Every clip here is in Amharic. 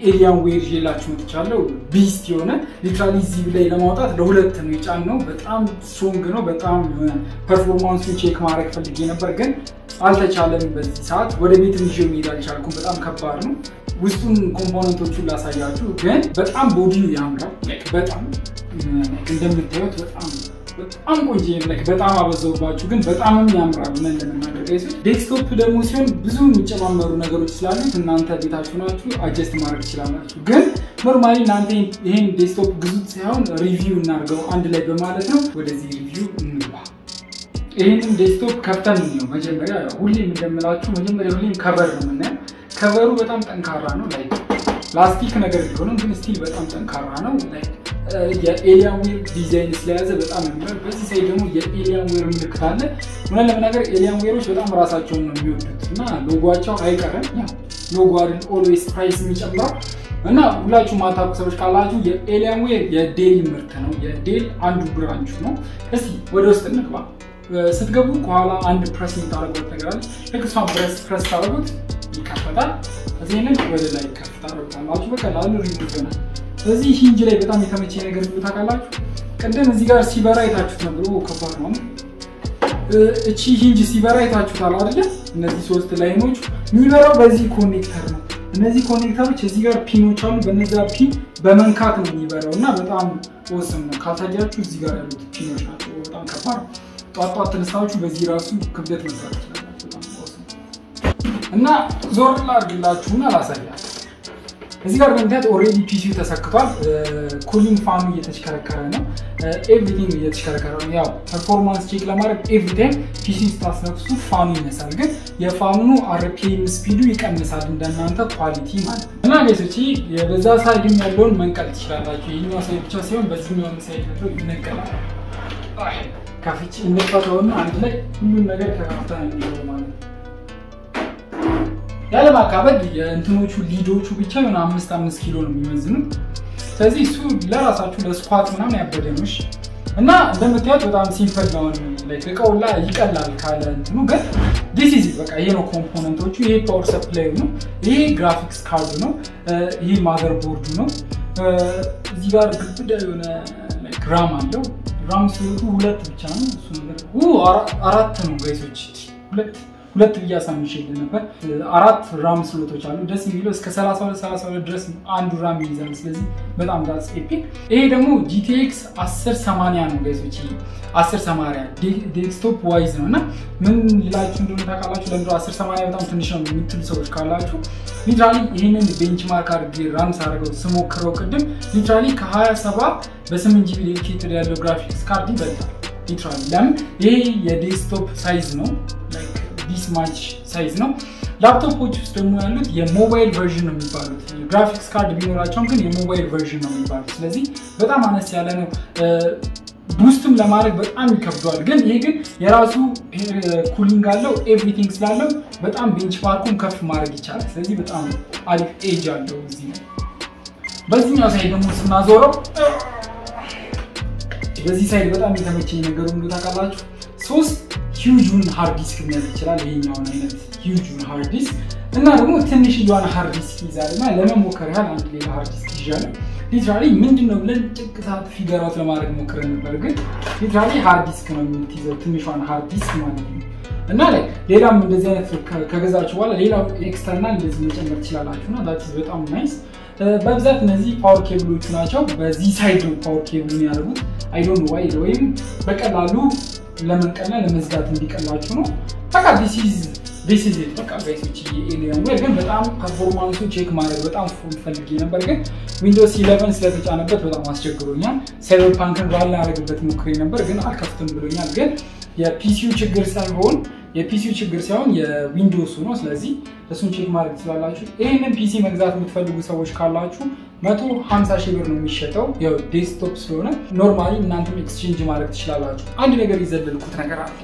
ኤሊያን ዌር ይዤላችሁ መጥቻለሁ። ቢስት የሆነ ሊትራሊ እዚህ ላይ ለማውጣት ለሁለት ነው የጫነው። በጣም ስትሮንግ ነው። በጣም የሆነ ፐርፎርማንሱን ቼክ ማድረግ ፈልጌ ነበር ግን አልተቻለም። በዚህ ሰዓት ወደ ቤት ይዤው መሄድ አልቻልኩም። በጣም ከባድ ነው። ውስጡን ኮምፖነንቶቹን ላሳያችሁ፣ ግን በጣም ቦዲው ያምራል። በጣም እንደምታዩት በጣም በጣም ቆንጆ ላይክ በጣም አበዛውባችሁ፣ ግን በጣምም ያምራል። ምን ለመናገር ጋይስ ዴስክቶፕ ደግሞ ሲሆን ብዙ የሚጨማመሩ ነገሮች ስላሉት እናንተ ቤታችሁ ናችሁ አጀስት ማድረግ ትችላላችሁ። ግን ኖርማሊ እናንተ ይሄን ዴስክቶፕ ግዙት ሳይሆን ሪቪው እናድርገው አንድ ላይ በማለት ነው። ወደዚህ ሪቪው እንግባ። ይህንን ዴስክቶፕ ከፍተን ነው መጀመሪያ፣ ሁሌም እንደምላችሁ መጀመሪያ ሁሌም ከቨር ነው የምናየው። ከቨሩ በጣም ጠንካራ ነው። ላይ ላስቲክ ነገር ቢሆንም ግን ስቲል በጣም ጠንካራ ነው። ላይ የኤሊያን ዌር ዲዛይን ስለያዘ በጣም ያምራል። በዚህ ሳይድ ደግሞ የኤሊያን ዌር ምልክት አለ። እውነት ለመናገር ኤሊያን ዌሮች በጣም ራሳቸውን ነው የሚወዱት እና ሎጓቸው አይቀርም። ያው ሎጎ አይደል ኦልዌይስ ፕራይስ የሚጨምረው እና ሁላችሁ ማታውቁ ሰዎች ካላችሁ የኤሊያን ዌር የዴል ምርት ነው። የዴል አንዱ ብራንቹ ነው። እስቲ ወደ ውስጥ እንግባ። ስትገቡ ከኋላ አንድ ፕረስ የምታደርጉት ነገር አለ። ልክ እሷን ፕረስ ፕረስ ታደርጉት ይከፈታል። እዚህንን ወደ ላይ ከፍ ታደርጉታላችሁ። በቀላሉ ሪቪው ይሆናል። በዚህ ሂንጅ ላይ በጣም የተመቸ ነገር ብሎ ታውቃላችሁ። ቅድም እዚህ ጋር ሲበራ አይታችሁት ነበር። ከባድ ነው። እቺ ሂንጅ ሲበራ አይታችሁታል አይደለ? እነዚህ ሶስት ላይኖች የሚበራው በዚህ ኮኔክተር ነው። እነዚህ ኮኔክተሮች እዚህ ጋር ፒኖች አሉ። በነዛ ፒን በመንካት ነው የሚበራው እና በጣም ወስም ነው። ካልታያችሁ እዚህ ጋር ያሉት ፒኖች ናቸው። በጣም ከባድ ነው። ጧት ጧት ተነስታችሁ በዚህ ራሱ ክብደት መስራት ይችላላችሁ። በጣም ወስም እና ዞር ላድርግላችሁና ላሳያችሁ እዚህ ጋር በምክንያት ኦልሬዲ ፒሲው ተሰክቷል። ኩሊንግ ፋኑ እየተሽከረከረ ነው። ኤቭሪቲንግ እየተሽከረከረ ነው። ያው ፐርፎርማንስ ቼክ ለማድረግ ኤቭሪታይም ፒሲ ስታስነክሱት ፋኑ ይነሳል፣ ግን የፋኑ አርፒኤም ስፒዱ ይቀንሳል። እንደናንተ ኳሊቲ ማለት ነው። እና ቤቶች በዛ ሳይድም ያለውን መንቀል ትችላላችሁ። ይህኛው ሳይድ ብቻ ሲሆን በዚህኛው ሳይድ ያለው ይነቀላል። ከፍቼ እንፈተውና አንድ ላይ ሁሉም ነገር ተካፍታ ነው የሚለው ማለት ነው። ያለማካበድ የእንትኖቹ ሊዶቹ ብቻ የሆነ አምስት አምስት ኪሎ ነው የሚመዝኑት። ስለዚህ እሱ ለራሳችሁ ለስኳት ምናምን ያበደኖች እና እንደምታዩት በጣም ሲምፕል ነው። እቃው ላይ ይቀላል ካለ እንትኑ ግን ዲስ ኢዝ በቃ ይሄ ነው ኮምፖነንቶቹ። ይሄ ፓወር ሰፕላዩ ነው። ይሄ ግራፊክስ ካርዱ ነው። ይሄ ማዘር ቦርዱ ነው። እዚህ ጋር ግብዳ የሆነ ግራም አለው። ግራም ሲወቱ ሁለት ብቻ ነው። እሱ አራት ነው ጋይሶች ሁለት ሁለት ብዬ አሳምሼልህ ነበር። አራት ራም ስሎቶች አሉ። ደስ የሚለው እስከ 32 32 ድረስ አንዱ ራም ይይዛል። ስለዚህ በጣም ዳስ ኤፒክ። ይሄ ደግሞ ጂቲኤክስ 1080 ነው ጋይሶች፣ 1080 ዴስክቶፕ ዋይዝ ነው እና ምን ልላችሁ እንደሆነ ታውቃላችሁ። ለምንድን ነው 1080 በጣም ትንሽ ነው የምትሉ ሰዎች ካላችሁ ሊትራሊ ይህንን ቤንችማርክ አድርጌ ራም ሳደርገው ስሞክረው ቅድም ሊትራሊ ከ27 በ8 ጂቢ ዴዲኬትድ ያለው ግራፊክስ ካርድ ይበልጣል። ሊትራሊ ለምን ይሄ የዴስክቶፕ ሳይዝ ነው ዲስ ማች ሳይዝ ነው። ላፕቶፖች ውስጥ ደግሞ ያሉት የሞባይል ቨርዥን ነው የሚባሉት። ግራፊክስ ካርድ ቢኖራቸውም ግን የሞባይል ቨርዥን ነው የሚባሉት። ስለዚህ በጣም አነስ ያለ ነው። ቡስትም ለማድረግ በጣም ይከብደዋል። ግን ይሄ ግን የራሱ ኩሊንግ አለው ኤቭሪቲንግ ስላለው በጣም ቤንች ማርኩን ከፍ ማድረግ ይቻላል። ስለዚህ በጣም አሪፍ ኤጅ አለው እዚህ ነው። በዚህኛው ሳይድ ደግሞ ስናዞረው በዚህ ሳይድ በጣም የተመቸኝ ነገሩ እንዱ ታውቃላችሁ ሶስት ሂውጁን ሃርድ ዲስክ መያዝ ይችላል። ይሄኛውን አይነት ሂውጁን ሃርድ ዲስክ እና ደግሞ ትንሽዬዋን ሃርድ ዲስክ ይዛል እና ለመሞከር ያህል አንድ ሌላ ሃርድ ዲስክ ይዣለሁ። ሊትራሊ ምንድን ነው ብለን ጭቅ ሰዓት ፊገር አውት ለማድረግ ሞክረን ነበር፣ ግን ሊትራሊ ሃርድ ዲስክ ነው የምትይዘው ትንሿን ሃርድ ዲስክ ማለት ነው። እና ላይ ሌላም እንደዚህ አይነት ከገዛችሁ በኋላ ሌላ ኤክስተርናል እንደዚህ መጨመር ትችላላችሁ እና ዛት በጣም ናይስ። በብዛት እነዚህ ፓወር ኬብሎቹ ናቸው። በዚህ ሳይድ ነው ፓወር ኬብሉን ያደርጉት። አይዶን ዋይ ወይም በቀላሉ ለመንቀልና ለመዝጋት እንዲቀላችሁ ነው። በቃ ዲስ ኢዝ ኢት በቃ ጋይሶች የኤሊያን ዌር ግን በጣም ፐርፎርማንሱ ቼክ ማድረግ በጣም ፈልጌ ነበር፣ ግን ዊንዶውስ ኢለቨን ስለተጫነበት በጣም አስቸግሮኛል። ሳይበር ፓንክን ባል ያደረግበት ሞክሬ ነበር፣ ግን አልከፍትም ብሎኛል። ግን የፒሲዩ ችግር ሳይሆን የፒሲዩ ችግር ሳይሆን የዊንዶውሱ ነው። ስለዚህ እሱን ቼክ ማድረግ ትችላላችሁ። ይህንን ፒሲ መግዛት የምትፈልጉ ሰዎች ካላችሁ መቶ ሀምሳ ሺህ ብር ነው የሚሸጠው። ያው ዴስክቶፕ ስለሆነ ኖርማሊ እናንተም ኤክስቼንጅ ማድረግ ትችላላችሁ። አንድ ነገር የዘለልኩት ነገር አለ።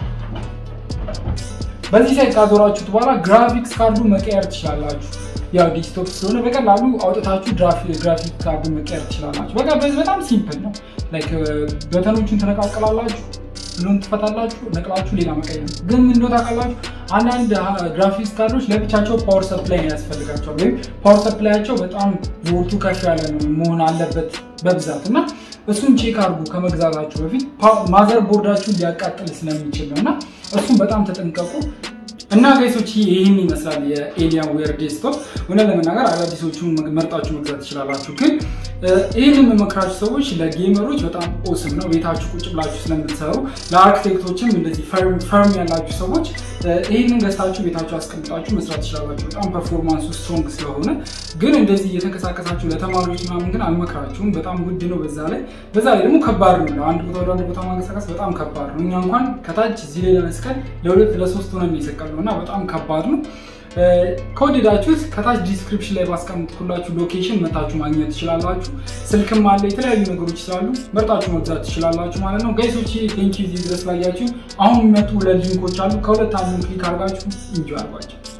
በዚህ ሳይት ካዞራችሁት በኋላ ግራፊክስ ካርዱ መቀየር ትችላላችሁ። ያው ዴስክቶፕ ስለሆነ በቀላሉ አውጥታችሁ ግራፊክ ካርዱ መቀየር ትችላላችሁ። በቃ በጣም ሲምፕል ነው። ላይክ በተኖቹን ትነቃቅላላችሁ። ብሎን ትፈታላችሁ፣ ነቅላችሁ ሌላ መቀየር ነው። ግን ምን እንደው ታውቃላችሁ አንዳንድ ግራፊክስ ካርዶች ለብቻቸው ፓወር ሰፕላይ ያስፈልጋቸዋል፣ ወይም ፓወር ሰፕላያቸው በጣም ቮልቱ ከፍ ያለ ነው መሆን አለበት በብዛት እና እሱን ቼክ አድርጉ ከመግዛታችሁ በፊት ማዘር ቦርዳችሁን ሊያቃጥል ስለሚችል ነው እና እሱም በጣም ተጠንቀቁ። እና ጋይሶች ይህን ይመስላል የኤሊያን ዌር ዴስክቶፕ። እውነት ለመናገር አዳዲሶቹን መርጣችሁ መግዛት ትችላላችሁ። ግን ይህን የምመክራችሁ ሰዎች ለጌመሮች በጣም ኦስም ነው። ቤታችሁ ቁጭ ብላችሁ ስለምትሰሩ፣ ለአርክቴክቶችም እንደዚህ ፈርም ያላችሁ ሰዎች ይህንን ገዝታችሁ ቤታችሁ አስቀምጣችሁ መስራት ትችላላችሁ። በጣም ፐርፎርማንሱ ስትሮንግ ስለሆነ ግን እንደዚህ እየተንቀሳቀሳችሁ ለተማሪዎች ምናምን ግን አልመክራችሁም። በጣም ውድ ነው። በዛ ላይ በዛ ላይ ደግሞ ከባድ ነው። አንድ ቦታ ወደ አንድ ቦታ ማንቀሳቀስ በጣም ከባድ ነው። እኛ እንኳን ከታች እዚህ ላይ ለመስቀል ለሁለት ለሶስት ሆነን የሰቀል ነው እና በጣም ከባድ ነው። ከወደዳችሁት ከታች ዲስክሪፕሽን ላይ ባስቀምጥኩላችሁ ሎኬሽን መታችሁ ማግኘት ትችላላችሁ። ስልክም አለ፣ የተለያዩ ነገሮች ስላሉ መርጣችሁ መግዛት ትችላላችሁ ማለት ነው። ጋይሶች ቴንኪ እዚህ ድረስ ላያችሁ። አሁን የሚመጡ ሁለት ሊንኮች አሉ። ከሁለት አንዱን ክሊክ አድርጋችሁ እንጂ አርጓቸው